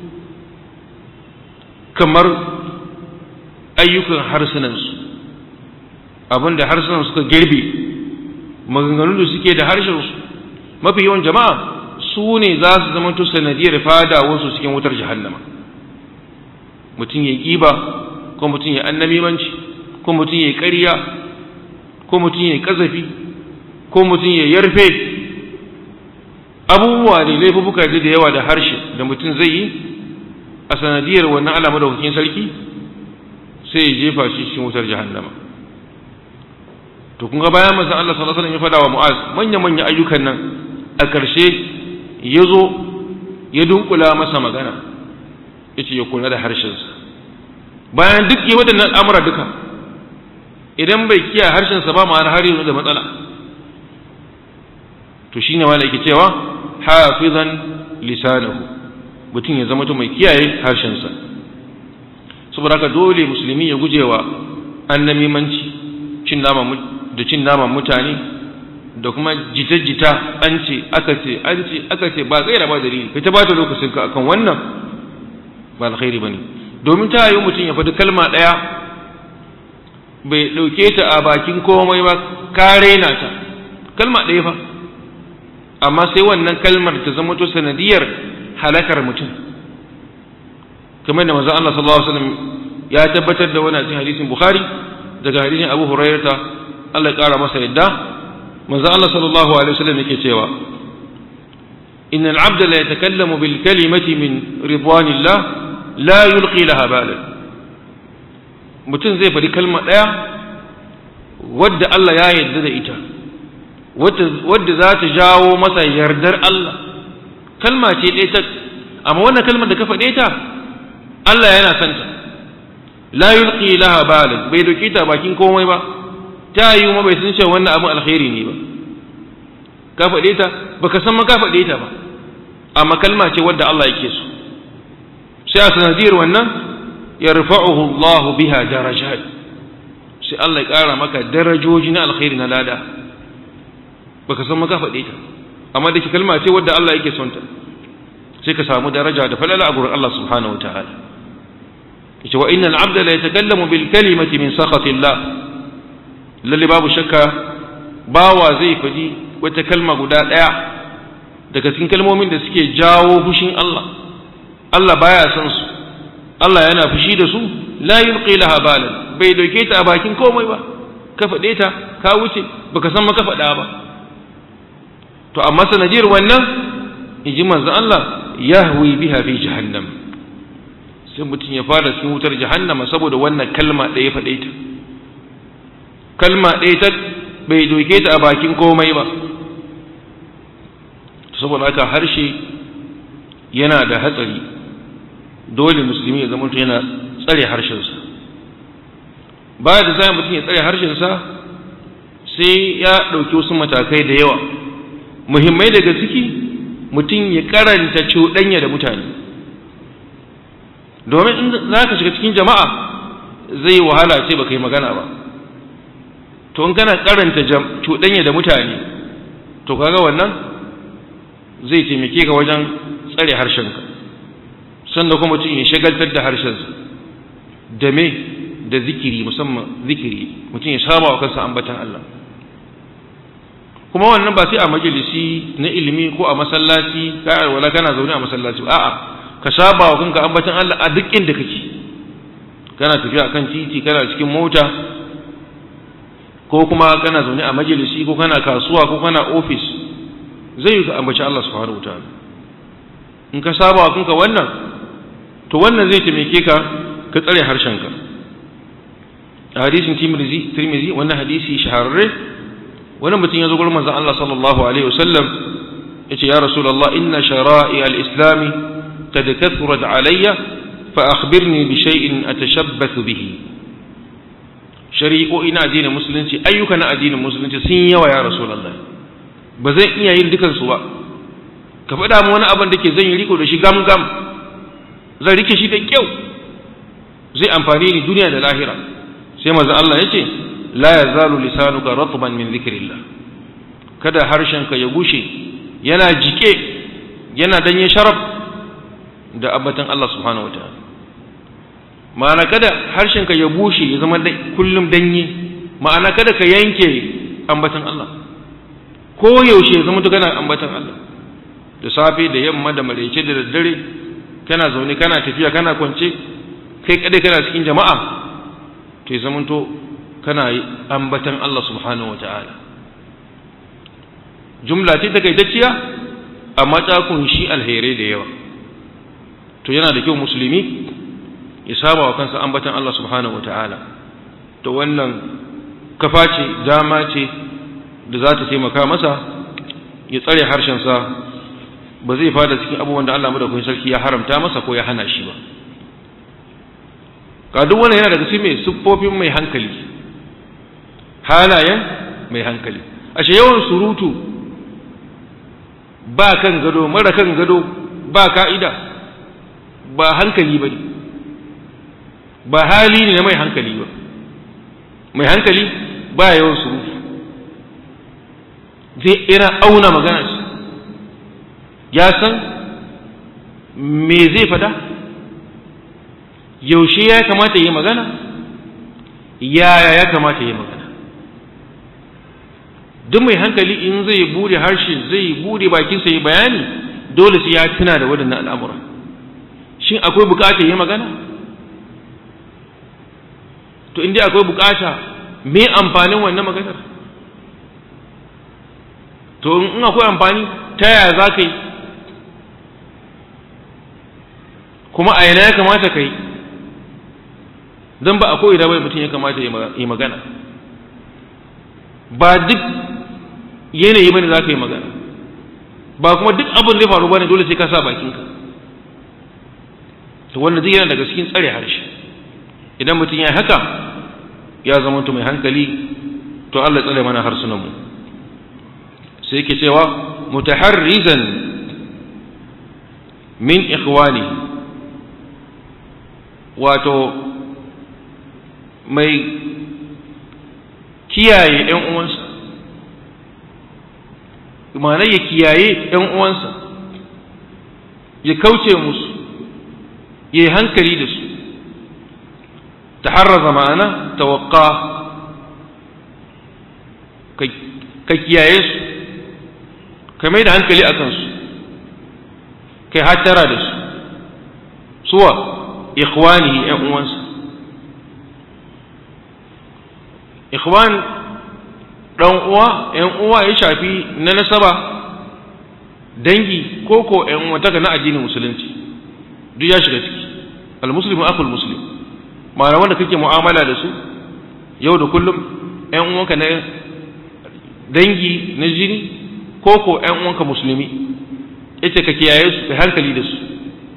kamar ayyukan harsunansu abinda harsunan suka girbe maganganun da suke da harshensu mafi yawan jama'a su ne za su zama to sanadiyar fadawarsu cikin wutar jahannama mutum ya ƙiba ko mutum ya annamimanci ko mutum ya ƙarya ko mutum ya ƙazafi ko mutum ya yarfe abubuwa ne laifuka da yawa da harshe da mutum zai yi a sanadiyar wannan alama da hukin sarki sai ya jefa shi cikin wutar jahannama to kun ga bayan manzon Allah sallallahu alaihi wasallam ya fada wa Mu'az manya manya ayyukan nan a ƙarshe ya zo ya dunkula masa magana yace ya kula da harshensa bayan duk yi waɗannan al'amura duka idan bai kiyaye harshensa ba ma'ana har yanzu da matsala to shine wanda yake cewa hafizan lisanahu mutum ya zama mai kiyaye harshensa saboda haka dole musulmi ya gujewa annamimanci cin naman da cin naman mutane da kuma jita-jita an ce aka ce an ce aka ce ba gaira ba dalili kai ta bata lokacin ka akan wannan ba alkhairi bane domin ta yi mutum ya faɗi kalma ɗaya bai ɗauke ta a bakin komai ba ka raina ta kalma ɗaya fa amma sai wannan kalmar ta zama to sanadiyar halakar mutum kamar da manzo Allah sallallahu alaihi wasallam ya tabbatar da wannan cikin hadisin Bukhari daga hadisin Abu Hurairah Allah ya kara masa yadda manzo Allah sallallahu alaihi wasallam yake cewa إن العبد لا يتكلم بالكلمة من رضوان الله لا يلقي لها بالا mutum zai faɗi kalma ɗaya wadda Allah ya yarda da ita wadda za ta jawo masa yardar Allah kalma ce ɗaya ta amma wannan kalmar da ka faɗe ta Allah yana son ta la yulqi laha balan bai doki ta bakin komai ba ta yi ma bai san cewa wannan abin alkhairi ne ba ka faɗe ta baka san ma ka faɗe ta ba amma kalma ce wadda Allah yake so sai a sanadiyar wannan yarfa'uhu Allah biha darajat sai Allah ya ƙara maka darajoji na alkhairi na lada baka san maka faɗe ta amma da ke kalma ce wadda Allah yake son ta sai ka samu daraja da falala a gurin Allah subhanahu wa ta'ala yace wa innal abda la yatakallamu bil kalimati min sakhati Allah lalle babu shakka bawa zai faɗi wata kalma guda ɗaya daga cikin kalmomin da suke jawo fushin Allah Allah baya son su Allah yana fushi da su la yulqi laha balan bai dauke ta a bakin komai ba ka faɗe ta ka wuce baka san maka faɗa ba to amma sanadiyar wannan inji manzo Allah yahwi biha fi jahannam sai mutum ya fara cikin wutar jahannama saboda wannan kalma ɗaya faɗe ta kalma ɗaya ta bai doke ta a bakin komai ba saboda haka harshe yana da hatsari dole musulmi ya zama yana tsare harshensa baya da zai mutum ya tsare harshensa sai ya ɗauki wasu matakai da yawa muhimmai daga ciki mutum ya karanta cuɗanya da mutane domin in za ka shiga cikin jama'a zai wahala ce baka yi magana ba to in kana karanta cuɗanya da mutane to kaga wannan zai taimake ka wajen tsare harshenka sannan kuma mutum ya shagaltar da harshensa da me da zikiri musamman zikiri mutum ya saba wa kansa ambatan Allah kuma wannan ba sai a majalisi na ilimi ko a masallaci ka wala kana zaune a masallaci a'a ka saba wa kanka ambatan Allah a duk inda kake kana tafiya akan titi kana cikin mota ko kuma kana zaune a majalisi ko kana kasuwa ko kana ofis zai yi ka ambaci Allah subhanahu wataala in ka saba wa kanka wannan to wannan zai taimake ka ka tsare harshenka a hadisin tirmizi tirmizi wannan hadisi shahararre wani mutum ya zo gurin manzon Allah sallallahu alaihi wasallam yace ya rasulullah inna shara'i al-islam qad kathurat alayya fa akhbirni bi shay'in atashabbathu bihi shari'o'i na addinin musulunci ayyuka na addinin musulunci sun yawa ya rasulullah ba zan iya yin dukan su ba ka faɗa mu wani abin da ke zan yi riko da shi gam gam zan rike shi da kyau zai amfani ni duniya da lahira sai manzo Allah yace la yazalu lisanuka ratban min dhikrillah kada harshenka ya gushe yana jike yana danye sharaf da abbatan Allah subhanahu wataala ma'ana kada harshenka ya bushe ya zama kullum danye ma'ana kada ka yanke ambatan Allah ko yaushe ya zama to kana ambatan Allah da safe da yamma da maraice da daddare kana zaune kana tafiya kana kwance kai kadai kana cikin jama'a to ya zama to kana ambatan Allah subhanahu wataala jumla ce takaitacciya amma ta kunshi alherai da yawa to yana da kyau musulmi ya saba wa kansa ambatan Allah subhanahu ta'ala to wannan kafa ce dama ce da za ta taimaka masa ya tsare harshensa ba zai fada cikin abubuwan da Allah madaukakin sarki ya haramta masa ko ya hana shi ba ka duk wannan yana daga cikin mai siffofin mai hankali halayen mai hankali ashe yawan surutu ba kan gado mara kan gado ba ka'ida ba hankali ba ne ba hali ne na mai hankali ba mai hankali ba yawan surutu zai ira auna magana shi ya san me zai fada yaushe ya kamata yi magana yaya ya kamata yi magana duk mai hankali in zai bude harshe zai bude bakinsa yi bayani dole sai ya tuna da waɗannan al'amura shin akwai bukata yi magana to inda akwai bukata me amfanin wannan maganar to in akwai amfani ta yaya za ka yi kuma a yana ya kamata ka yi don ba a koyi da bai mutum ya kamata yi magana ba duk yanayi bane za ka yi magana ba kuma duk abin da ya faru bane dole sai ka sa bakinka to wannan zai yana daga cikin tsare harshe idan mutum ya haka ya zama mai hankali to Allah tsare mana harsunanmu sai yake cewa mutaharrizan min ikhwani wato mai kiyaye ‘yan uwansa ma'ana ya kiyaye ‘yan uwansa ya kauce musu ya yi hankali da su ta harraza ma'ana tawakka ka kiyaye su ka mai da hankali a kansu kai hattara da su suwa ikhwani ‘yan uwansa ikhwan ɗan uwa ‘yan uwa ya shafi na nasaba dangi ko ko ‘yan uwantaka na addinin musulunci duk ya shiga ciki al-muslimu akul muslim ma'ana wanda kake mu'amala da su yau da kullum ‘yan uwanka na dangi na jini ko ko ‘yan uwanka musulmi yace ka kiyaye su ka hankali da su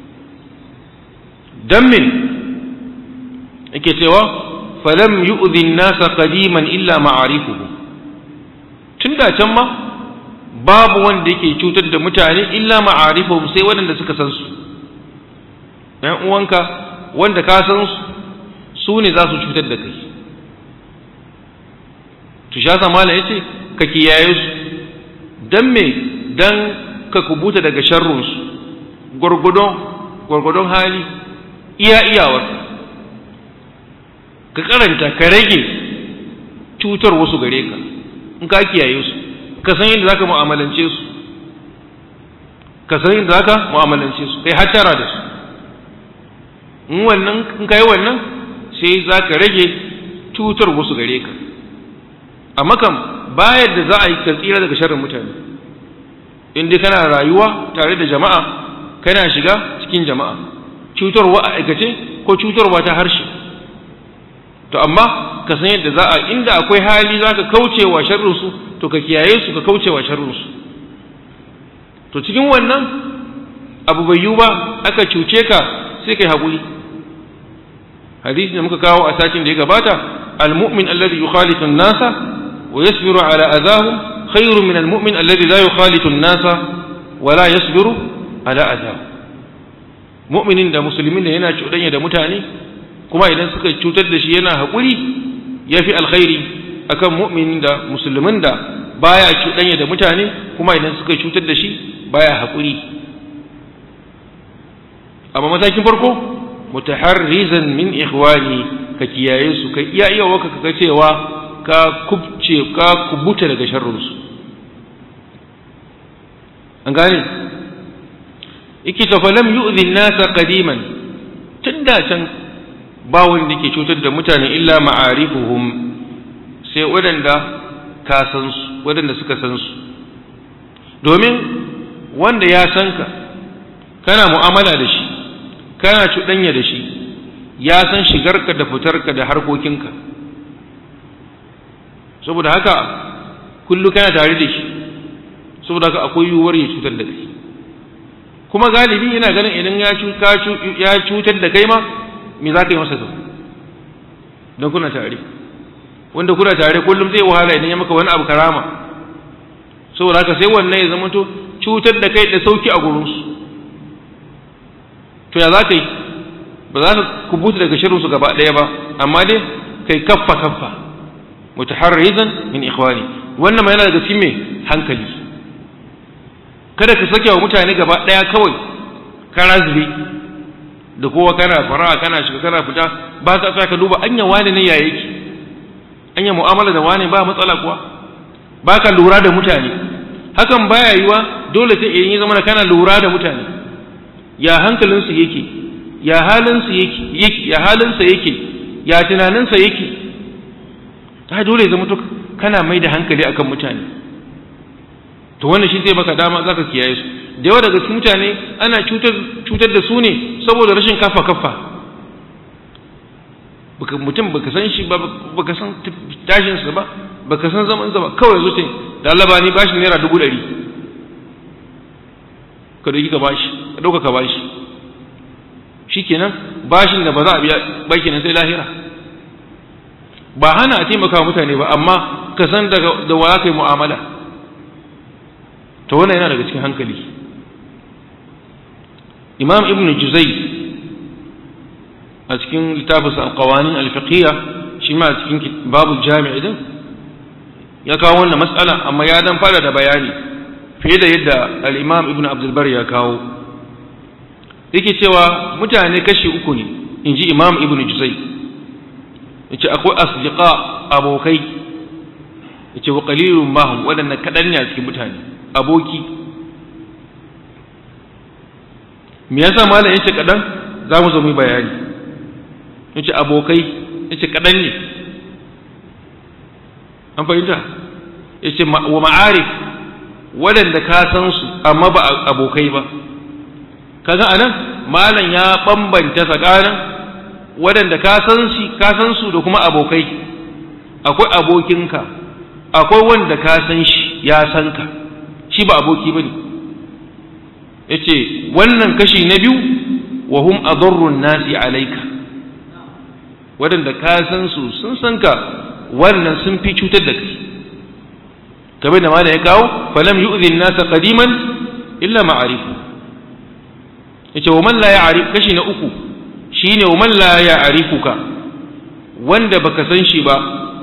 dan min yake cewa falam yu'dhi an-nasa qadiman illa ma'arifuhu tunda can ma babu wanda yake cutar da mutane illa ma'arifuhum sai waɗanda suka san su ɗan uwanka wanda ka san su su ne za su cutar da kai to sha samala yace ka kiyaye su dan me dan ka kubuta daga sharrun su gurgudon gurgudon hali iya iyawarka ka karanta ka rage cutar wasu gare ka in ka kiyaye su ka san yadda zaka mu'amalance su ka san yadda zaka mu'amalance su kai hattara da su in wannan in kai wannan sai zaka rage cutar wasu gare ka amma kam bayar da za a yi ka tsira daga sharrin mutane in dai kana rayuwa tare da jama'a kana shiga cikin jama'a cutarwa a aikace ko cutarwa ta harshe to amma ka san yadda za a inda akwai hali za ka kauce wa sharrinsu to ka kiyaye su ka kauce wa sharrinsu to cikin wannan abu bai yiwu ba aka cuce ka sai kai haƙuri hadisi da muka kawo a satin da ya gabata al-mu'min alladhi yukhalitu an-nasa wa yasbiru ala adahum khairun min al-mu'min alladhi la yukhalitu an-nasa wa la yasbiru ala adahum mu'minin da musulmin da yana cuɗanya da mutane kuma idan suka cutar da shi yana haƙuri yafi alkhairi akan mu'minin da musulmin da baya cuɗanya da mutane kuma idan suka cutar da shi baya haƙuri amma matakin farko mutaharrizan min ikhwani ka kiyaye su ka iya iya waka ka cewa ka kubce ka kubuta daga sharrinsu an gane yake ta falam yu'zi nasa qadiman tun da can ba wanda ke cutar da mutane illa ma'arifuhum sai waɗanda ka san su waɗanda suka san su domin wanda ya san ka kana mu'amala da shi kana cuɗanya da shi ya san shigarka da fitarka da harkokinka saboda haka kullu kana tare da shi saboda haka akwai yiwuwar ya cutar da kai kuma galibi yana ganin idan ya cutar da kai ma me za ka yi masa to don kuna tare wanda kuna tare kullum zai wahala idan ya maka wani abu karama saboda haka sai wannan ya zama to cutar da kai da sauki a gurinsu to ya za ka yi ba za ka kubuta daga shirinsu gaba ɗaya ba amma dai kai kaffa kaffa mutaharrizan min ikhwani wannan ma yana daga cikin mai hankali kada ka sake wa mutane gaba ɗaya kawai kana zube da kowa kana fara kana shiga kana fita ba ka ka duba anya wani ne ya yake anya mu'amala da wani ba matsala kuwa ba ka lura da mutane hakan baya yiwa dole sai idan ya zama kana lura da mutane ya hankalinsu yake ya halinsu yake ya halinsa yake ya tunaninsa yake ta dole ya zama to kana mai da hankali akan mutane to wannan shi zai baka dama zaka kiyaye su da yawa daga cikin mutane ana cutar cutar da su ne saboda rashin kafa kafa baka mutum baka san shi ba baka san tashin sa ba baka san zaman sa ba kawai zuce da Allah ba ni bashi naira dubu ɗari ka dauki ka bashi ka dauka ka bashi shikenan bashin da ba za a biya ba kenan sai lahira ba hana a taimaka mutane ba amma ka san da wa ka yi mu'amala to wannan yana daga cikin hankali imam ibn juzai a cikin littafinsa alƙawanin alfiqiyya shi ma a cikin babu jami'i din ya kawo wannan matsala amma ya dan fara da bayani fiye da yadda al-imam ibn abdulbar ya kawo yake cewa mutane kashi uku ne in ji imam ibn juzai yace akwai asdiqa abokai yace wa qalilun ma hum wadanna kadan ne a cikin mutane aboki me yasa malam yace kadan za mu zo mu bayani yace abokai yace kadan ne an fahimta yace wa ma'arif wadanda ka san su amma ba abokai ba kaga anan malam ya bambanta tsakanin wadanda ka san shi ka san su da kuma abokai akwai abokinka akwai wanda ka san shi ya san ka shi ba aboki bane yace wannan kashi na biyu wa hum adarrun nasi alayka wadanda ka san su sun san ka wannan sun fi cutar da kai kamar da malam ya kawo falam yu'dhi an-nasa qadiman illa ma'arifu yace wa man la ya'rif kashi na uku shine wa man la ya'rifuka wanda baka san shi ba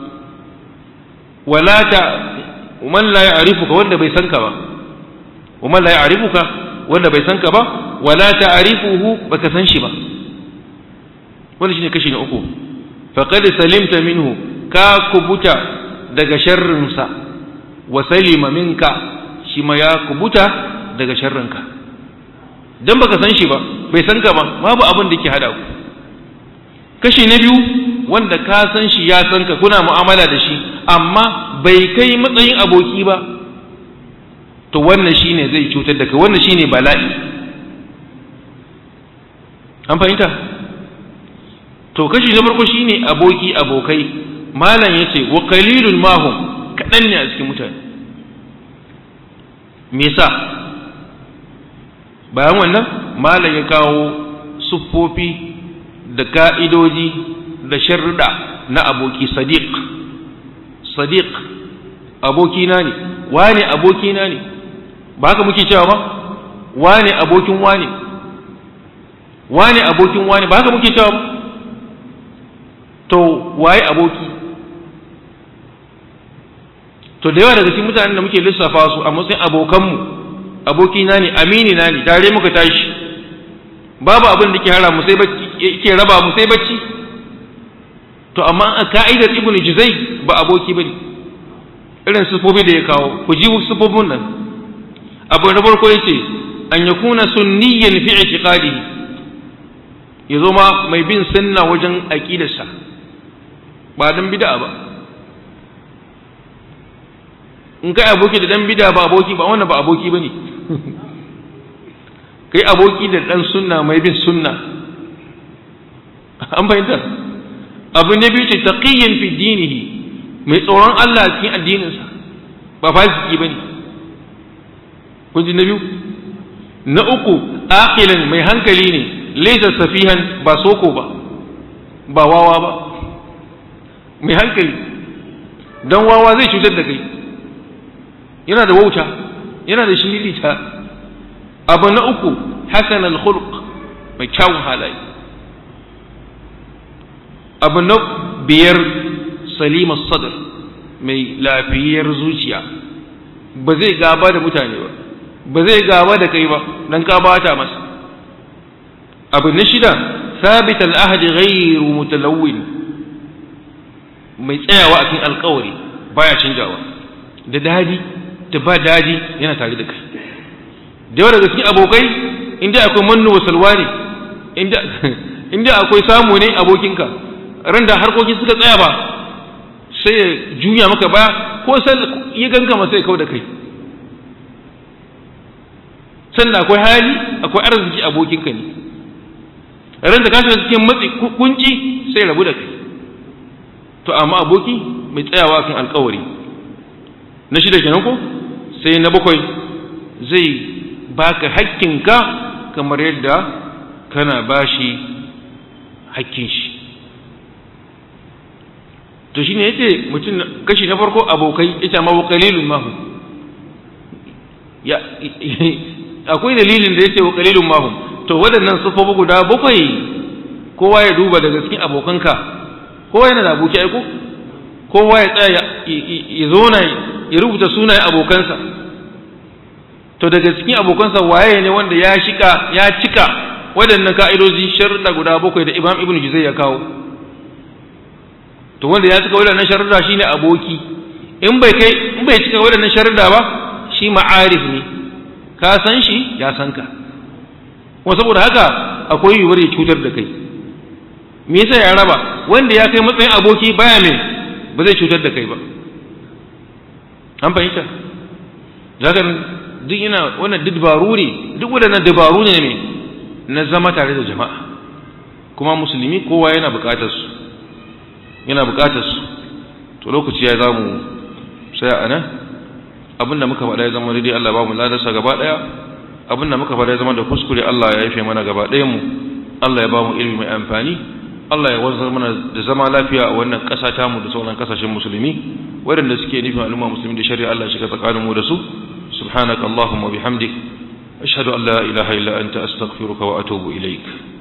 wala ta man la ya'rifuka wanda bai san ka ba wa man la ya'rifuka wanda bai san ka ba wala ta'rifuhu baka san shi ba wannan shine kashi na uku faqad salimta minhu ka kubuta daga sharrinsa wa salima minka shi ma ya kubuta daga sharrinka dan baka san shi ba bai san ka ba babu abin da ke hada ku kashi na biyu wanda ka san shi ya san ka kuna mu'amala da shi amma bai kai matsayin aboki ba to wannan shine zai cutar da kai wannan shine bala'i an fahimta to kashi na farko shine aboki abokai malam yace wa qalilun mahum kadan ne a cikin mutane me yasa bayan wannan malam ya kawo siffofi da ka'idoji da sharrida na aboki sadiq sadiq abokina ne wane abokina ne ba haka muke cewa ba wane abokin wane wane abokin wane ba haka muke cewa ba to waye aboki to da yawa daga cikin mutanen da muke lissafa su a matsayin abokanmu abokina ne amini na ne tare muka tashi babu abin da ke hara mu sai bacci ke raba mu sai bacci to amma a ka'idar ibnu juzai ba aboki bane irin sifofi da ya kawo ku ji sifofin nan abu na farko yace an yakuna sunniyan fi i'tiqadihi ya zo ma mai bin sunna wajen aqidarsa ba dan bid'a ba in kai aboki da dan bid'a ba aboki ba wannan ba aboki bane kai aboki da dan sunna mai bin sunna an fahimta abu ne biyu ce taqiyyan fi dinihi mai tsoron Allah a cikin addininsa ba fasiki bane kun ji na biyu na uku aqilan mai hankali ne laysa safihan ba soko ba ba wawa ba mai hankali dan wawa zai cutar da kai yana da wauta yana da shiririta abu na uku hasan al-khuluq mai kyawun halaye abu na biyar salimar sadar mai lafiyar zuciya ba zai gaba da mutane ba ba zai gaba da kai ba don ka bata masa abu na shida sabit al'ahadi ghairu mutalawwin mai tsayawa a cikin alkawari baya canjawa da dadi da ba dadi yana tare da kai da yawa daga cikin abokai inda akwai mannu wa salwa ne inda akwai samu ne abokinka ran da harkoki suka tsaya ba sai ya juya maka ba ko sai ya ganka masa ya kau da kai sannan akwai hali akwai arziki abokinka ne ran da ka shiga cikin matsi kunci sai rabu da kai to amma aboki mai tsayawa kan alkawari na shida kenan ko sai na bakwai zai baka hakkinka kamar yadda kana bashi hakkin shi to shine yace mutum kashi na farko abokai ita ma qalilun mahu ya akwai dalilin da yace qalilun mahu to waɗannan sufofi guda bakwai kowa ya duba daga cikin abokanka kowa yana da aboki aiko kowa ya tsaya ya zona ya rubuta sunayen abokansa to daga cikin abokansa waye ne wanda ya shika ya cika waɗannan ka'idoji sharuɗa guda bakwai da Imam Ibn Juzay ya kawo to wanda ya cika waɗannan sharuɗa shine aboki in bai kai in bai cika waɗannan sharuɗa ba shi ma'arif ne ka san shi ya san ka kuma saboda haka akwai yiwuwar ya cutar da kai me yasa ya raba wanda ya kai matsayin aboki baya mai ba zai cutar da kai ba an fahimta zaka duk yana wannan duk dabaru ne duk waɗannan dabaru ne mai na zama tare da jama'a kuma musulmi kowa yana buƙatar su yana buƙatar su to lokaci ya zamu sai a nan abinda muka faɗa ya zama daidai Allah ba mu ladarsa gaba ɗaya abinda muka faɗa ya zama da kuskure Allah ya yafe mana gaba ɗayan mu Allah ya ba mu ilimi mai amfani Allah ya wanzar mana da zama lafiya a wannan ƙasa tamu da sauran ƙasashen musulmi waɗanda suke nufin al'umma musulmi da shari'a Allah shiga tsakanin mu da su subhanaka allahumma bihamdik ashhadu an la ilaha illa anta astaghfiruka wa atubu ilaik